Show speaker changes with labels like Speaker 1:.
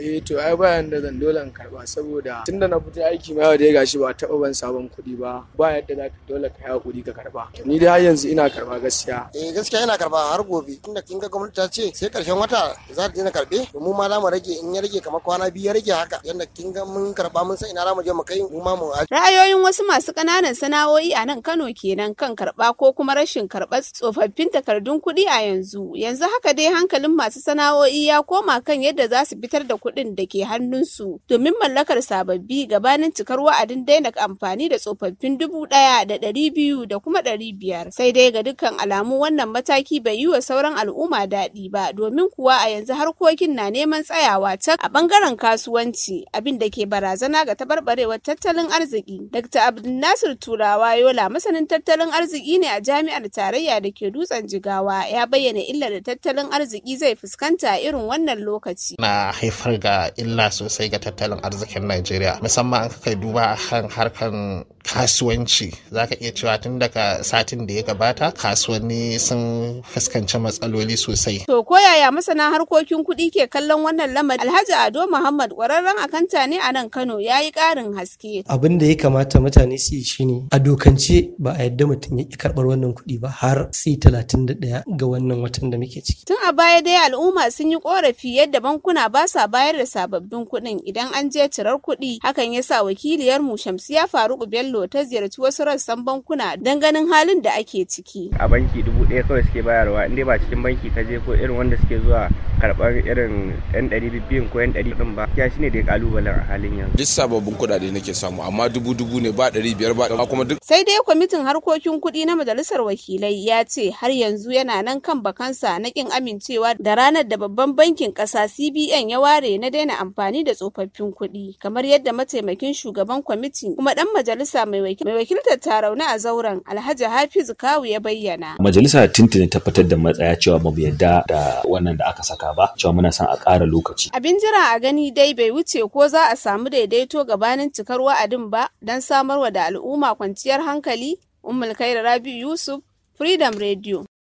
Speaker 1: eh to ai bayan da zan dole in karba saboda tunda na fito aiki ma yau dai gashi ba taɓa ban sabon kuɗi ba ba yadda za ka dole ka yi hakuri ka karba ni dai har yanzu ina karba gaskiya
Speaker 2: eh gaskiya ina karba har gobe tunda kin ga gwamnati ta ce sai karshen wata za ta daina karbe to mu ma za mu rage in ya rage kamar kwana biyu ya rage haka yanda kin ga mun karba mun san ina za mu je mu kai mu ma mu
Speaker 3: Ra'ayoyin wasu masu ƙananan sana'o'i a nan Kano kenan kan karɓa ko kuma rashin karɓar tsofaffin takardun kuɗi a yanzu. Yanzu haka dai hankalin masu sana'o'i ya koma kan yadda za su fitar da kuɗin da ke hannunsu domin mallakar sababbi gabanin cikar wa'adin daina amfani da tsofaffin dubu ɗaya da ɗari biyu da kuma ɗari biyar. Sai dai ga dukkan alamu wannan mataki bai yi wa sauran al'umma daɗi ba domin kuwa a yanzu harkokin na neman tsayawa can a ɓangaren kasuwanci abin da ke barazana ga taɓarɓarewar tattalin arziki. Dr. Abdulnasir Turawa Yola masanin tattalin arziki ne a jami'ar tarayya da ke dutsen Jigawa ya bayyana illar da tattalin arziki zai fuskanta irin wannan lokaci.
Speaker 4: Na haifar ga illa sosai ga tattalin arzikin Najeriya musamman an kai duba kan harkan kasuwanci zaka iya cewa tun daga satin da ya gabata kasuwanni sun fuskanci matsaloli sosai.
Speaker 3: To ko yaya masana harkokin kuɗi ke kallon wannan lamari Alhaji Ado Muhammad ƙwararren akanta ne a nan Kano ya yi ƙarin haske.
Speaker 5: Abin da ya kamata mutane su yi shine a dokance ba a yadda mutum ya ƙi karɓar wannan kuɗi ba har sai talatin da ɗaya ga wannan watan da muke ciki.
Speaker 3: Tun a baya dai al'umma sun yi ƙorafi yadda bankuna ba sa bayar da sababbin kuɗin idan an je cirar kuɗi hakan ya sa wakiliyar mu Shamsiya Faruku Bello ta ziyarci wasu rassan bankuna don ganin halin da ake ciki.
Speaker 6: A banki dubu ɗaya kawai suke bayarwa inda ba cikin banki ka je ko irin wanda suke zuwa karɓar irin yan ɗari biyun ko yan ɗari ɗin ba. Ya shine dai ƙalubalen a halin yanzu.
Speaker 7: Duk sababbin kuɗaɗe nake samu amma dubu dubu ne ba ɗari biyar ba kuma duk.
Speaker 3: Sai dai kwamitin harkokin kuɗi na majalisar wakilai ya ce har yanzu yana nan kan bakansa na ƙin amincewa da ranar da babban bankin ƙasa CBN ya ware na daina amfani da tsofaffin kuɗi kamar yadda mataimakin shugaban kwamiti kuma ɗan majalisa mai wakiltar tarauna a zauren Alhaji Hafizu Kawu ya bayyana.
Speaker 8: Majalisa tuntuni ta fitar da matsaya cewa ba mu yarda da wannan da aka saka ba cewa muna son a ƙara lokaci.
Speaker 3: Abin jira a gani dai bai wuce ko za a samu daidaito gabanin cikar wa'adin ba don samarwa da al'umma kwanciyar hankali. Ummul Rabi Yusuf, Freedom Radio.